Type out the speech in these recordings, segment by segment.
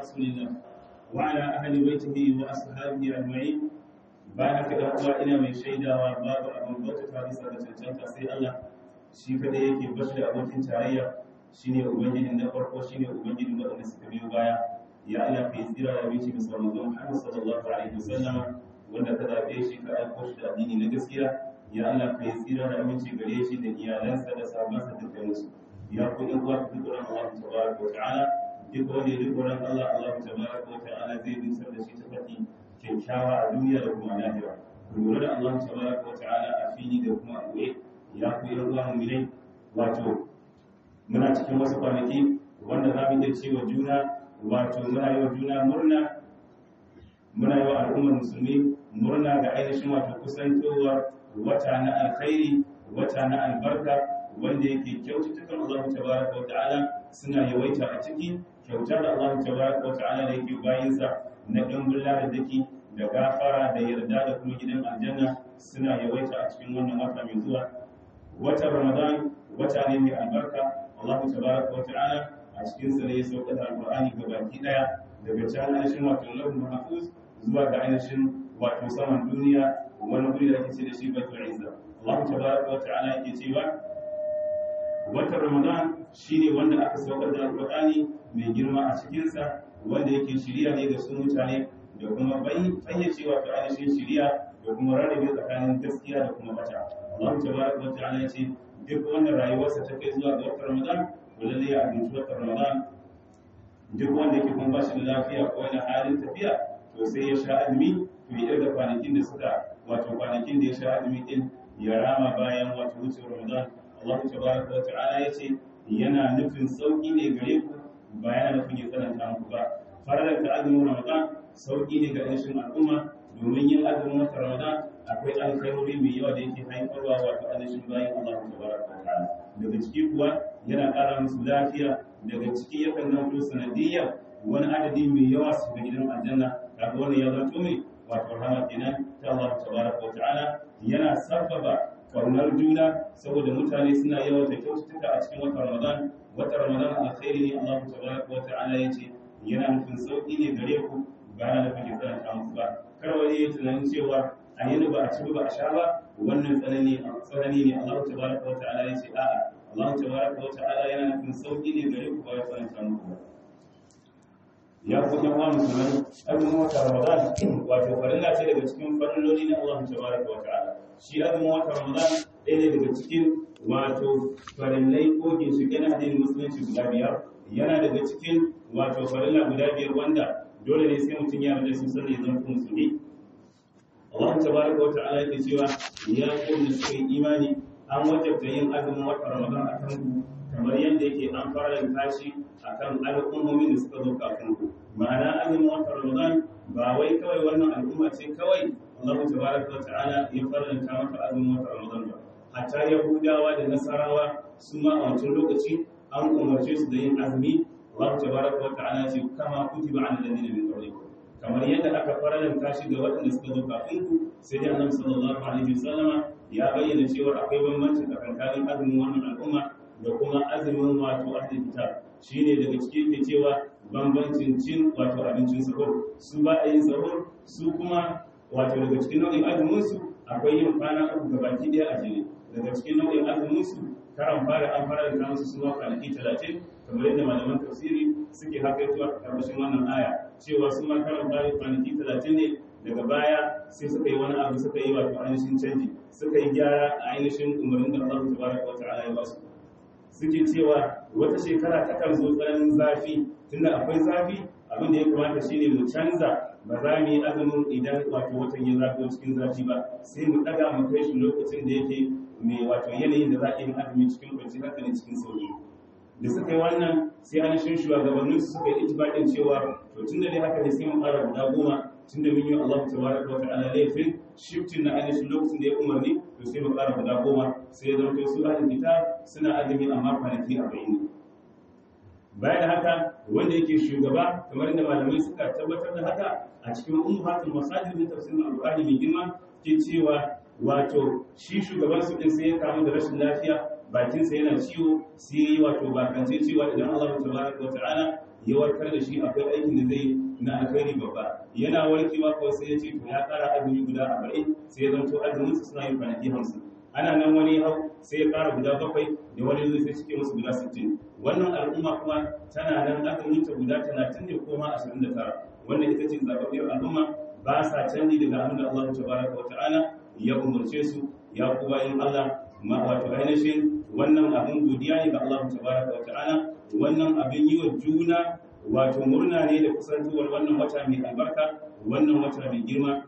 رسول الله وعلى أهل بيته وأصحابه أجمعين bayan haka ɗan uwa ina mai shaidawa babu abin bautata bisa da cancanta sai Allah shi kada yake bashi da abokin tarayya shine ubangiji na farko shine ubangiji waɗanda suka biyo baya ya Allah kai tsira da bici bisa manzon Muhammad sallallahu alaihi wasallam wanda ka zabe shi ka aiko shi da addini na gaskiya ya Allah kai tsira da aminci gare shi da iyalansa da sahabbansa da kansu ya ku ɗan uwa ku dukkan Allah tabaraka wa ta'ala duk wanda ya dukkan Allah Allah tabaraka wa ta'ala zai dusar da shi ta fati kyakkyawa a duniya da kuma lahira lura da Allah tabaraka wa ta'ala a fili da kuma a goye ya ku yan uwa mu'minai wato muna cikin wasu kwanaki wanda za mu iya cewa juna wato muna yi wa juna murna muna yi wa al'ummar musulmi murna ga ainihin wato kusantowar wata na alkhairi wata na albarka wanda yake kyaututtukan Allah tabaraka wa ta'ala suna yawaita a ciki kyautar da Allah tabaraka wa ta'ala da yake bayinsa na ɗumbin ladadaki da gafara da yarda da kuma gidan aljanna suna yawaita a cikin wannan wata mai zuwa wata ramadan wata ne mai albarka Allah tabaraka wa ta'ala a cikin sa ne ya sauka da alqur'ani ga baki daya daga can ainihin wato lahul mahfuz zuwa ga ainihin wato saman duniya wani guri da ake ce da shi baitul izza Allah tabaraka wa ta'ala yake cewa watan ramadan shine wanda aka saukar da alqur'ani mai girma a cikinsa wanda yake shirya ne ga su mutane da kuma fayyace wato ainihin shirya da kuma rarrabe tsakanin gaskiya da kuma bata Allah tabaraka wa ta'ala ya ce duk wanda rayuwarsa ta kai zuwa ga watan Ramadan to lalle ya abinci watan Ramadan duk wanda yake kuma bashi da lafiya ko yana halin tafiya to sai ya sha azumi to ya da kwanakin da suka wato kwanakin da ya sha azumi din ya rama bayan wato wucewar Ramadan Allah tabaraka wa ta'ala ya ce yana nufin sauki ne gare ku ba yana nufin ya tsananta muku ba farar da azumin ramadan sauki ne ga ainihin al'umma domin yin azumin wata ramadan akwai alkhairori mai yawa da yake haifarwa wato ainihin bayan Allah tabaraka wa ta'ala daga ciki kuwa yana ƙara musu lafiya daga ciki yakan zanto sanadiyya wani adadi mai yawa su ga gidan aljanna kaga wannan ya zanto mai wato rahama kenan ta Allah tabaraka wa ta'ala yana sabbaba kaunar juna saboda mutane suna yawaita kyaututtuka a cikin watan ramadan wata ramadan alkhairi ne Allah tabaraka wa ta'ala yace yana nufin sauki ne gare ku ba na nufin ya tsananta muku ba kar wani ya tunanin cewa a yi ba a ci ba a sha ba wannan tsanani tsanani ne Allah tabaraka wa ta'ala yace a'a Allah tabaraka wa ta'ala yana nufin sauki ne gare ku ba ya tsananta muku ba ya ku yan uwa musulmai azumin wata ramadan wato farilla ce daga cikin farilloli na Allah tabaraka wa ta'ala shi azumin wata ramadan ɗaya ne daga cikin wato farillai ko ginshiƙe na addinin musulunci guda biyar yana daga cikin wato farilla guda biyar wanda dole ne sai mutum ya rada su sannan ya zama musulmi Allah tabaraka wa ta'ala yake cewa ya kuma suka yi imani an wajabta yin azumin wata ramadan a kan ku kamar yadda yake an fara tashi akan al'ummomin da suka zo kafin ku ma'ana azumin wata ramadan ba wai kawai wannan al'umma ce kawai Allah tabaraka wa ta'ala ya faranta maka azumin wata ramadan ba hatta yahudawa da nasarawa su ma a wancan lokaci an umarce su da yin azumi Allah tabaraka wa ta'ala ce kama kutiba ala alladhina min qablikum kamar yadda aka faranta shi ga waɗanda suka zo kafin ku sai dai Annabi sallallahu alaihi wasallama ya bayyana cewa akwai bambanci tsakanin azumin wannan al'umma da kuma azumin wato ahli kitab shine daga cikin ke cewa bambancin cin wato abincin sahur su ba a yin sahur su kuma wato daga cikin nau'in azumin su akwai yin kwana uku gabaki ɗaya a jere daga cikin nau'in azumin su karan fara an fara da musu suna kwanaki talatin kamar yadda malaman tafsiri suke hakaituwa a ƙarƙashin wannan aya cewa su ma karan fara kwanaki talatin ne daga baya sai suka yi wani abu suka yi wato ainihin canji suka yi gyara a ainihin umarnin da Allah tabaraka wa ta'ala ya ba su suke cewa wata shekara takan zo tsananin zafi tunda akwai zafi abin da ya kamata shine mu canza ba za mu yi azumin idan wato watan ya zafi cikin zafi ba sai mu daga mu kai shi lokacin da yake mai wato yanayin da za a yi azumi cikin kwanci hankali cikin sauki da suka yi wannan sai an shin shugabannin su suka yi itibakin cewa to tun da dai haka ne sai mu fara guda goma tun da mun yi Allah tabaraka wa ta'ala laifin shiftin na ainihin lokacin da ya umarni to sai mu fara guda goma sai ya zama su ahlul kitab suna azumi amma kwanaki 40 bayan da haka wanda yake shugaba kamar inda malamai suka tabbatar da haka a cikin ummatul masajid da tafsirin alqur'ani mai girma ke cewa wato shi shugaban su din sai ya kamu da rashin lafiya bakinsa yana ciwo sai yi wato bakance cewa idan Allah tabaraka wa ta'ala ya warkar da shi akwai aikin da zai na alkhairi babba yana warkewa kawai sai ya ce to ya kara azumi guda arba'in sai ya zanto azumin su suna yin kwanaki hamsin ana nan wani hau sai ya kara guda bakwai da wani zai sai cike musu guda sittin wannan al'umma kuma tana nan azumin ta guda talatin ne ko ma ashirin da tara wannan ita ce zaɓaɓɓiyar al'umma ba sa canji daga abin da Allah tabaraka wa ta'ala ya umarce su ya kuma yin Allah ma wato ainihin wannan abin godiya ne ga Allah tabaraka wa ta'ala wannan abin yi wa juna wato murna ne da kusantowar wannan wata mai albarka wannan wata mai girma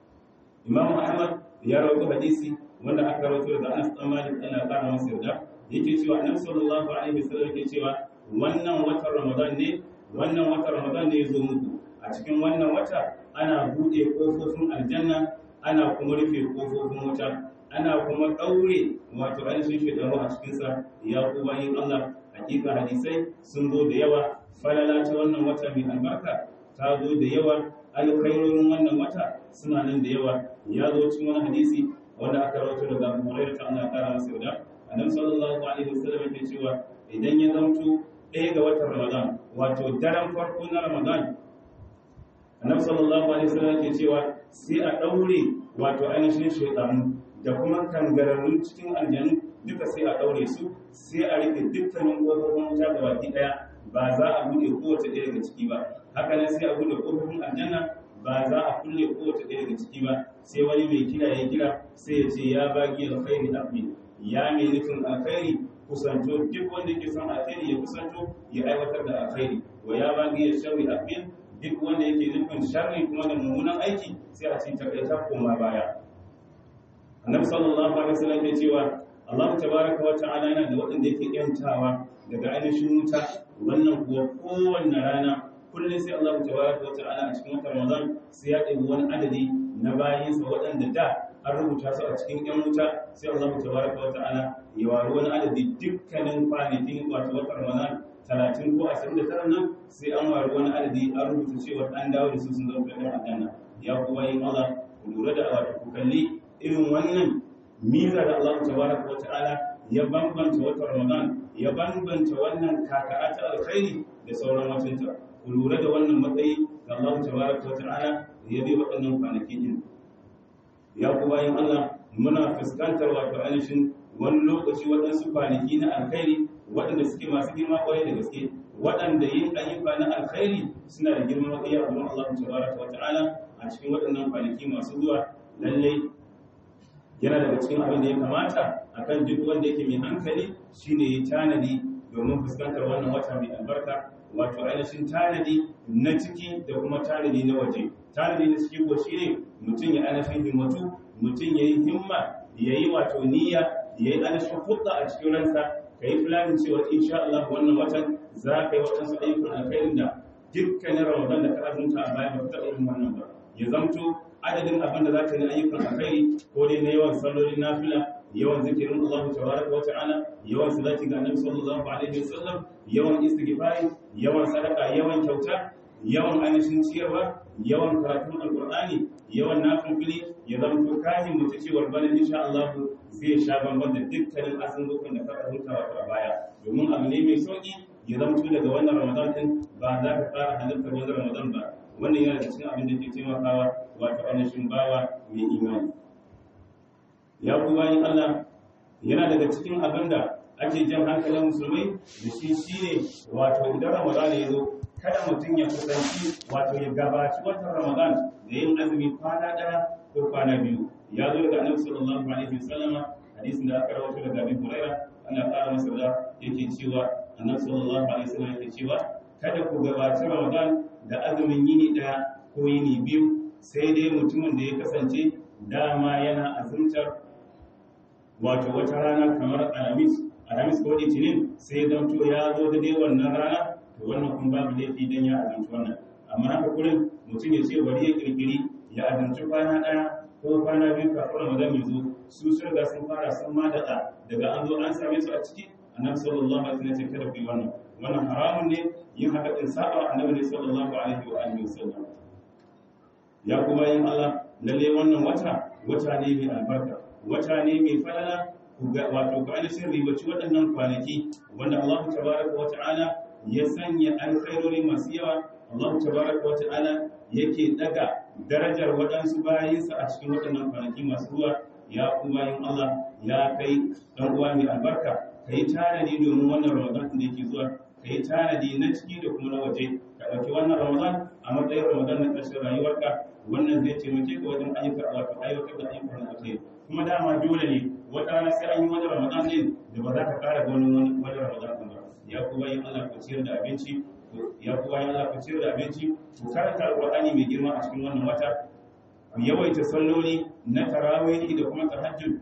Imam Ahmad ya rawaito hadisi wanda aka rawaito daga Anas bin Malik Allah ya kara masa yarda yake cewa Annabi sallallahu alaihi wasallam yake cewa wannan watan Ramadan ne wannan watan Ramadan ne ya zo muku a cikin wannan wata ana buɗe ƙofofin aljanna ana kuma rufe ƙofofin wuta ana kuma ɗaure wato ainihin shekaru a cikinsa ya ku bayin Allah hakika hadisai sun zo da yawa falala ta wannan wata mai albarka ta zo da yawa alkhairorin wannan wata suna nan da yawa ya zo cikin wani hadisi wanda aka rawaito daga Abu Hurairah ta Allah kara masa yarda annabi sallallahu alaihi wasallam yake cewa idan ya zamto ɗaya ga watan Ramadan wato daren farko na Ramadan annabi sallallahu alaihi wasallam yake cewa sai a daure wato ainihin shaytanu da kuma kangararrun cikin aljanu duka sai a daure su sai a rike dukkanin kofofin wuta da baki daya ba za a bude kowace ɗaya daga ciki ba haka nan sai a bude kofofin aljanna ba za a kulle kowace ɗaya daga ciki ba sai wani mai kira ya kira sai ya ce ya bagi alkhairi abin ya mai nufin alkhairi kusanto duk wanda ke son alkhairi ya kusanto ya aiwatar da alkhairi wa ya bagi ya sharri abin duk wanda yake nufin sharri kuma da mummunan aiki sai a cikin takaita koma baya annabi sallallahu alaihi wasallam ya cewa Allah tabaraka wa ta'ala yana da waɗanda yake yantawa daga ainihin wuta wannan kuwa kowanne rana kullum sai Allah tabaraka wa ta'ala a cikin watan Ramadan sai ya ɗebi wani adadi na bayinsa waɗanda da an rubuta su a cikin ƴan wuta sai Allah tabaraka wa ta'ala ya wari wani adadi dukkanin kwanakin wato watan Ramadan talatin ko ashirin da tara nan sai an wari wani adadi an rubuta cewa an dawo da su sun zama ɗan aljanna ya kuma yin Allah ku lura da wato ku kalli irin wannan miza da Allah tabaraka wa ta'ala ya bambanta watan Ramadan ya bambanta wannan kaka'a ta alkhairi da sauran watanta ku lura da wannan matsayi da Allah tabaraka wa ta'ala ya bi waɗannan kwanaki din ya ku bayan Allah muna fuskantar wato ainihin wani lokaci waɗansu kwanaki na alkhairi waɗanda suke masu girma ƙwarai da gaske waɗanda yin ayyuka na alkhairi suna da girman matsayi a wurin Allah tabaraka wa ta'ala a cikin waɗannan kwanaki masu zuwa lallai yana daga cikin abin da ya kamata akan duk wanda yake mai hankali shine ya tanadi domin fuskantar wannan wata mai albarka wato ainihin tanadi na ciki da kuma tanadi na waje tanadi na ciki ko shine mutum ya ainihin himmatu mutum ya yi himma ya yi wato niyya ya yi ainihin hudda a cikin ransa ka yi planin cewa insha Allah wannan watan za ka yi waɗansu ayyukan alkhairin da dukkanin ramadan da ka azumta a baya ba ka taɓa yin wannan ba ya zamto adadin abin da za ka yi ayyukan alkhairi ko dai na yawan sallolin nafila yawan zikirin Allah tabaraka wa ta'ala yawan salati ga Annabi sallallahu alaihi wasallam yawan istighfari yawan sadaka yawan kyauta yawan ainihin ciyarwa yawan karatun alqur'ani yawan nafili ya zamto kahin mutu cewar bana insha Allah zai sha bamban da dukkanin azuzukan da ka rubuta wato a baya domin abu ne mai sauki ya zamto daga wannan Ramadan din ba za ka fara halartar wannan Ramadan ba wannan yana da cikin abin da ke taimakawa wato ainihin bawa mai imani ya ku bayan Allah yana daga cikin abin da ake jan hankalin musulmai da shi shine wato idan Ramadan ya zo kada mutum ya kusanci wato ya gabaci watan Ramadan da yin azumi kwana ɗaya ko kwana biyu ya zo daga Annabi sallallahu alaihi wasallama hadisin da aka rawaito daga Abi Hurairah ana ƙara masa da yake cewa Annabi sallallahu alaihi wasallam yake cewa kada ku gabaci Ramadan da azumin yini ɗaya ko yini biyu sai dai mutumin da ya kasance dama yana azumtar wato wata rana kamar alhamis alhamis ko litinin sai zanto ya zo da dai wannan rana to wannan kun babu laifi dan ya azumci wannan amma haka kullum mutum ya ce bari ya kirkiri ya azumci kwana ɗaya ko kwana biyu kafin ramadan ya zo su sun riga sun fara sun ma daɗa daga an zo an same su a ciki annabi sallallahu alaihi wasallam ya ce kada ku yi wannan wannan haramun ne yin haka din saba annabi ne sallallahu alaihi wa alihi wasallam ya kuma yin Allah lalle wannan wata wata ne mai albarka wata ne mai falala wato ku ainihin ribaci waɗannan kwanaki wanda Allah tabaraka wa ta'ala ya sanya alkhairori masu yawa Allah tabaraka wa ta'ala yake daga darajar waɗansu bayinsa a cikin waɗannan kwanaki masu ruwa ya kuma yin Allah ya kai dan uwa mai albarka kai tanadi domin wannan Ramadan da yake zuwa kai tanadi na ciki da kuma na waje ka ɗauki wannan Ramadan a matsayin Ramadan na ƙarshen rayuwarka wannan zai taimake ka wajen ayyuka wato aiwatar da ayyukan da kake kuma dama dole ne wata rana sai an yi wani Ramadan ne da ba za ka ƙara ganin wani wani Ramadan ba ya kuma yin Allah ku ciyar da abinci ya kuma yin Allah ku ciyar da abinci ku karanta Alƙur'ani mai girma a cikin wannan wata ku yawaita salloli na tarawih da kuma tahajjud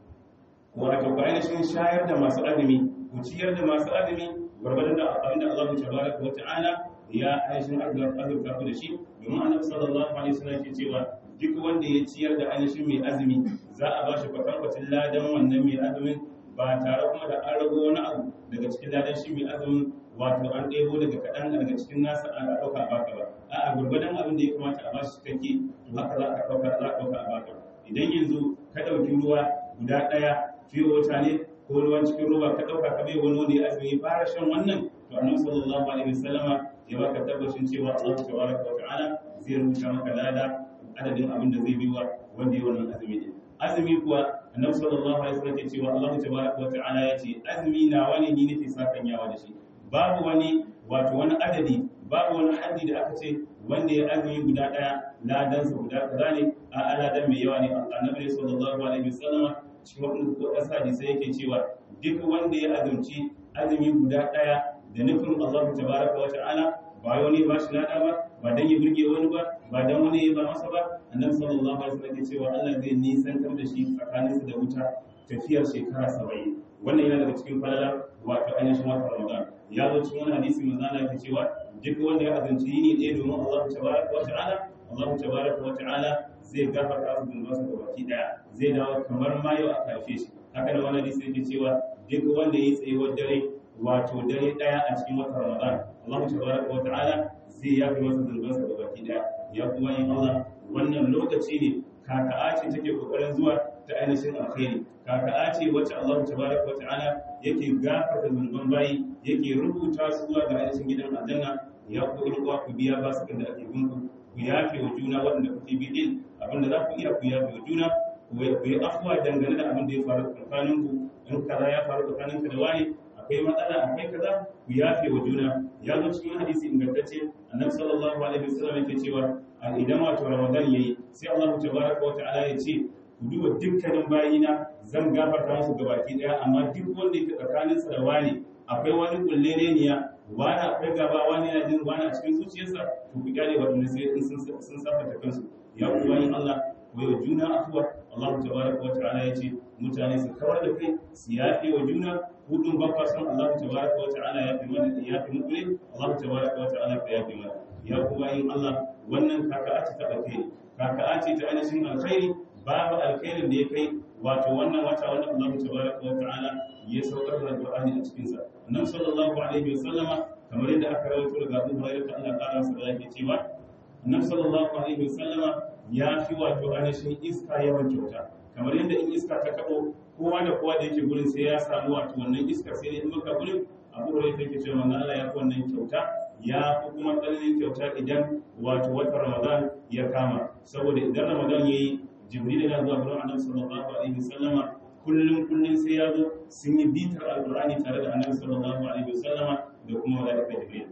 wato ku ainihin shayar da masu azumi ku ciyar da masu azumi gwargwadon da abinda Allah tabaraka wa ta'ala ya ainihin azurta ku da shi domin annabi sallallahu alaihi wasallam ke cewa duk wanda ya ciyar da ainihin mai azumi za a ba shi kwatankwacin ladan wannan mai azumin ba tare kuma da an rago wani abu daga cikin ladan shi mai azumin wato an ɗebo daga kaɗan daga cikin nasa a ɗauka a baka ba a'a gwargwadon abin da ya kamata a bashi cikakke to haka za a ɗauka za a ɗauka a baka idan yanzu ka ɗauki ruwa guda ɗaya fiye wata ne ko ruwan cikin ruwa ka ɗauka ka bai wani wanda ya azumi fara shan wannan to annabi sallallahu alaihi wasallama ya baka tabbacin cewa Allah tabaraka wa ta'ala zai rubuta maka lada adadin abin da zai bi wa wanda ya wannan azumi din azumi kuwa annabi sallallahu alaihi wasallam ke cewa Allah tabaraka wa ta'ala ya ce azumi na wani ni nake sakan yawa da shi babu wani wato wani adadi babu wani haddi da aka ce wanda ya azumi guda daya ladansa guda kaza ne a aladan mai yawa ne annabi sallallahu alaihi wasallam cikin wannan kasa hadisi yake cewa duk wanda ya azumci azumi guda daya da nufin Allah tabaraka wa ta'ala ba wani ba shi lada ba ba dan ya burge wani ba ba dan wani ya ba masa ba annabi sallallahu alaihi wasallam ke cewa Allah zai nisantar da shi tsakaninsa da wuta tafiyar shekara 70 wannan yana daga cikin falala wato ainihin wata Ramadan ya zo cikin wani hadisi manzo Allah ke cewa duk wanda ya azumci yini ɗaya domin Allah tabaraka wa ta'ala Allah tabaraka wa ta'ala zai gafarta su zunubansa da baki daya zai dawo kamar ma yau a kafe shi haka da wani hadisi yake cewa duk wanda ya yi tsayuwar dare wato dare daya a cikin watan Ramadan Allah tabaraka wa ta'ala zai yafi masa zunubansa da baki daya ya kuma yin Allah wannan lokaci ne kaka'a ce take kokarin zuwa ta ainihin alkhairi kaka'a ce wacce Allah tabaraka wa ta'ala yake gafarta zunuban bayi yake rubuta su zuwa ga ainihin gidan aljanna ya ku ruwa ku biya ba su da ake binku ku yafe wa juna waɗanda kuke bi din abinda za ku iya ku yafe wa juna ku yi afuwa dangane da abin da ya faru tsakaninku in kaza ya faru tsakaninka da wani akwai matsala akwai kaza ku yafe wa juna ya zo cikin hadisi ingantacce annabi sallallahu alaihi wasallam yake cewa idan wato ramadan yayi sai Allah tabaraka wa ta'ala ya ce ku duba dukkanin bayina zan gafarta musu gabaki daya amma duk wanda yake tsakanin sa da wani akwai wani kulleleniya wani akwai gaba wani yana jin wani a cikin zuciyarsa to ku kyale wadanda sai in sun sun safata kansu ya ku bayin Allah ku yi juna afuwa Allah tabaraka wa ta'ala ya ce mutane su kawar da kai su yafe wa juna hudun ba kwa san Allah tabaraka wa ta'ala ya fi mana ya fi muku ne Allah tabaraka wa ta'ala ka ya fi mana ya ku bayin Allah wannan kaka'a ce ta alkhairi kaka'a ce ta ainihin alkhairi babu alkhairin da ya kai wato wannan wata wanda Allah tabaraka wa ta'ala ya saukar da Qur'ani a cikin sa annabi sallallahu alaihi wa sallama kamar yadda aka rawaito daga Abu Hurairah Allah ƙara masa da yake cewa annabi sallallahu alaihi wa sallama ya fi wato ainihin iska yawan kyauta kamar yadda in iska ta kaɗo kowa da kowa da yake gurin sai ya samu wato wannan iska sai dai in maka gurin abu da yake cewa manzo Allah ya fi wannan kyauta ya fi kuma tsananin kyauta idan wato wata Ramadan ya kama saboda idan Ramadan yayi Jibril yana zuwa gurin Annabi sallallahu alaihi wasallama kullum kullum sai ya zo sun yi bitar alqur'ani tare da Annabi sallallahu alaihi wasallama da kuma malaika Jibril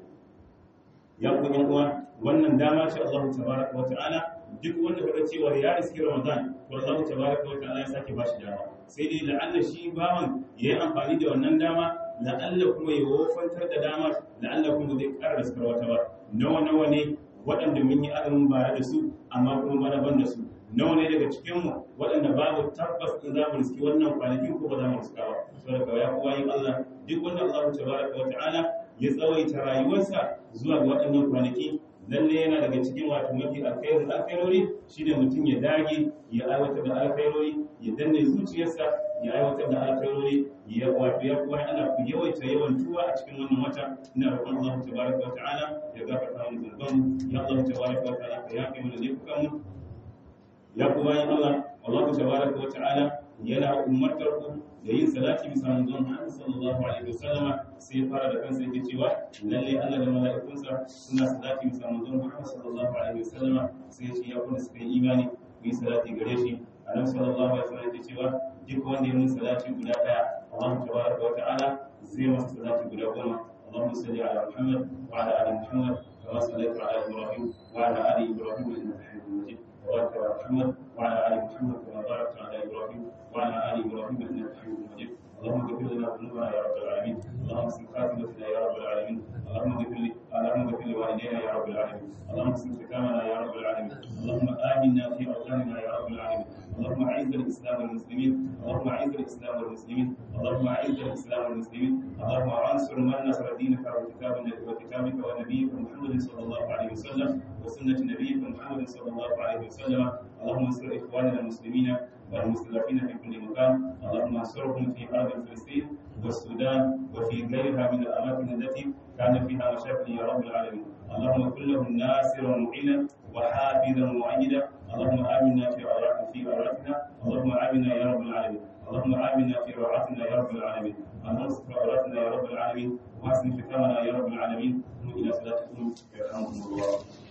ya ku yan uwa wannan dama ce Allah tabaraka wa ta'ala duk wanda kaga cewa ya riski Ramadan to Allah tabaraka wa ta'ala ya sake bashi dama sai dai la'alla shi bawan yayi amfani da wannan dama la'alla kuma ya wofantar da damar la'alla kuma zai ƙara riskar wata ba nawa nawa ne waɗanda mun yi azumin bare da su amma kuma bana ban da su nawa ne daga cikin mu waɗanda babu tabbas in za mu riski wannan kwanakin ko ba za mu riska ba saboda ya kuwa yin Allah duk wanda Allah tabaraka wa ta'ala ya tsawaita rayuwarsa zuwa ga waɗannan kwanaki lalle yana daga cikin wato mafi alkhairin alkhairori shine mutum ya dage ya aiwatar da alkhairori ya danne zuciyarsa ya aiwatar da alkhairori ya wato ya kuma ana ku yawaita yawan tuwa a cikin wannan wata ina roƙon Allah tabaraka wa ta'ala ya gafarta mana zunuban ya Allah tabaraka wa ta'ala ka yafe mana laifukan mu ya kuma yin Allah Allah tabaraka wa ta'ala yana umartar ku da yin salati bisa manzon Allah sallallahu alaihi wasallama sai ya fara da kansa yake cewa lalle Allah da mala'ikunsa suna salati bisa manzon Allah sallallahu alaihi wasallama sai ya ce ya kuma suka yi imani ku yi salati gare shi annabi sallallahu alaihi wasallam yake cewa duk wanda ya mun salati guda daya Allah tabaraka wa ta'ala zai masa salati guda goma اللهم صل على محمد وعلى ال محمد كما صليت على ابراهيم وعلى ال ابراهيم انك حميد مجيد وبارك على محمد وعلى ال محمد كما باركت على ابراهيم وعلى ال ابراهيم انك حميد مجيد اللهم اغفر لنا ذنوبنا يا رب العالمين اللهم اسلم خاتمتنا يا رب العالمين اللهم اغفر لي اللهم اغفر لوالدينا يا رب العالمين اللهم اسلم ختامنا يا رب العالمين اللهم امنا في اوطاننا يا رب العالمين اللهم اعز الاسلام والمسلمين اللهم اعز الاسلام والمسلمين اللهم اعز الاسلام والمسلمين اللهم انصر من نصر دينك وكتابك وكتابك ونبيك محمد صلى الله عليه وسلم وسنه نبيك محمد صلى الله عليه وسلم اللهم انصر اخواننا المسلمين والمستضعفين في كل مكان اللهم انصرهم في ارض فلسطين والسودان وفي غيرها من الاماكن التي كان فيها مشاكل يا رب العالمين اللهم كن لهم ناصرا معينا وحافظا مؤيدا اللهم امنا في في اوراقنا اللهم امنا يا رب العالمين اللهم امنا في روعاتنا يا رب العالمين اللهم استر عوراتنا يا رب العالمين واحسن ختامنا يا رب العالمين الى صلاتكم يرحمكم الله